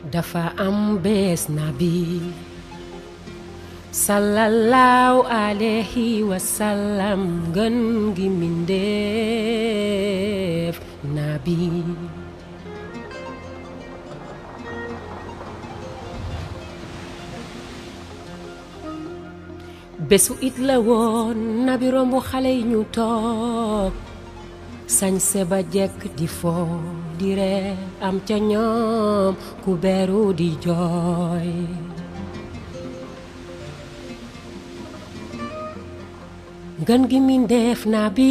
dafa am bés nabi sallallahu alayhi wa sallam gën gi mindeef nabi bésu it la woon nabi rombu xale yi ñu toog sañse ba jekk di foo di ree am ca ñoom ku beru di jooy ngën gi mindeef nabi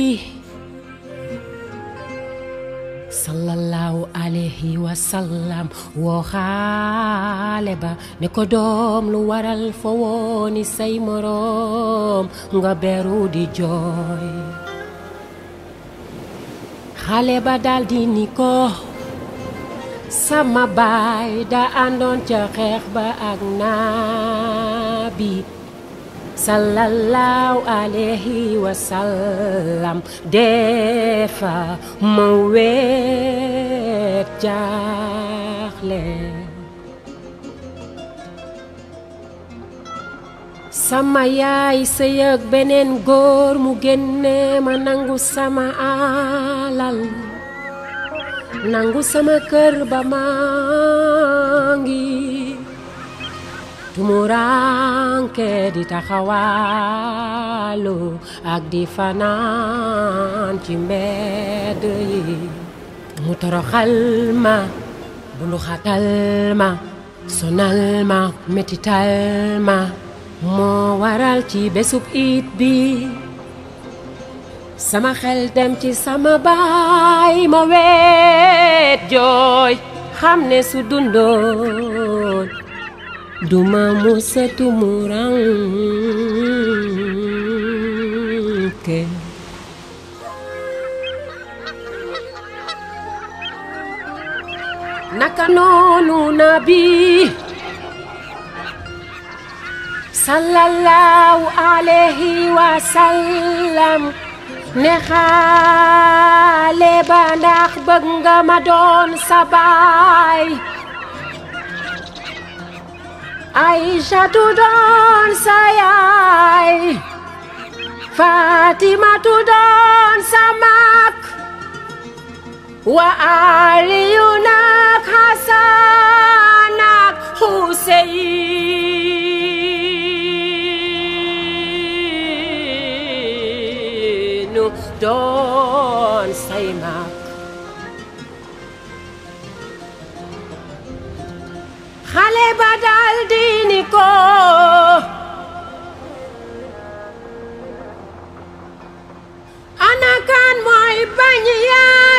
sallallahu alayhi wa sallam woo xaale ba ne ko doom lu waral fa wooni say moroom nga beru di jooy xale ba daldi ni ko sama baay da àndoon ca xeex ba ak naabi sallallahu alayhi wa sallam defa ma weet jaaxle sama yaay sëy ak beneen góor mu génne ma nangu sama alal nangu sama kër ba maa ngi tumuranke di taxawaalu ak di fanaan ci mbedd yi mu toroxal ma bunduxatal ma sonal ma metital ma moo waral ci bésub it bi sama xel dem ci sama baay ma weet jooy xam ne su dundoon duma musa tumuranke naka noonu nabi sallallahu alayhi wa sallam ne xaale ba ndax bëgg nga ma doon sa baay Aïchatu doon sa yaay Fatimatu doon sa mag wa Aliyu nag Hasan ak Huseynu doon say mag xale ba daldi ni ko ana kan mooy bañ yaa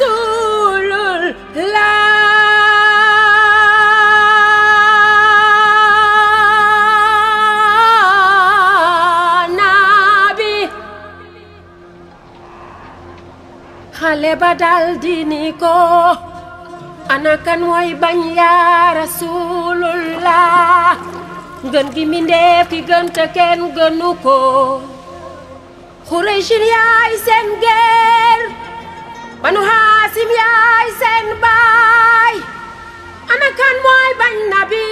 Rasulullah nabi xale ba daldi ni ko ana kan mooy bañ yaa rasulullah ngën gi mindeef ki gën te kenn gënu ko xuraysin yaay seen geer banu haasim yaay seen baay ana kan mooy bañ nabi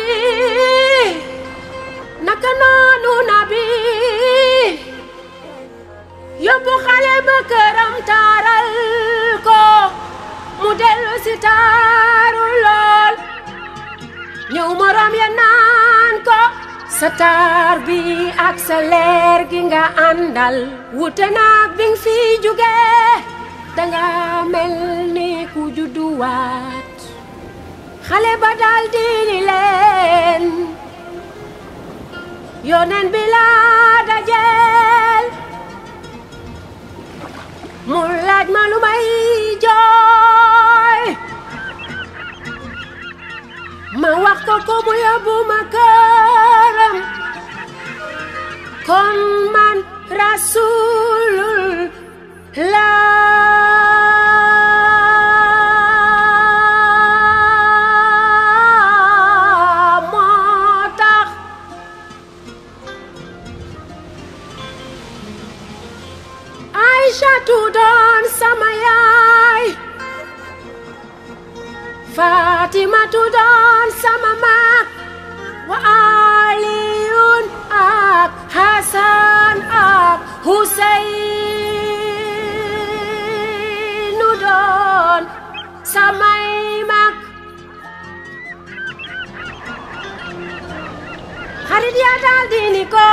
naka noonu nabi yóbbu xale ba këram taaral ko mu dellu si taaru lool ñëw moroom ya naan ko sa taar bi ak sa leer gi nga àndal wute naag bi nga fi jóge danga mel ni ku judduwaat xale ba dal di ni leen yoneen bi laa dajeel mu laaj ma lu may jooy ma wax ko ko mu yóbbu ma këram kon man rasulullah moo tax Aïchatu doon sama yaay Fatimatu doon sama mag wa Aliyun ak Hasan ak Huseynu doon samay mag xarit ya daal di ni ko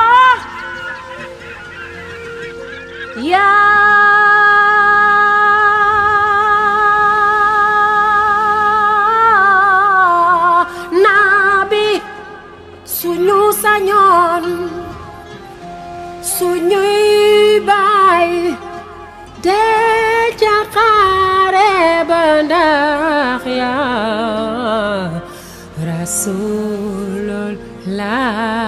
yaa nabi suñu sañoon suñuy baay dee ca xare ba ndax yaa rasulullah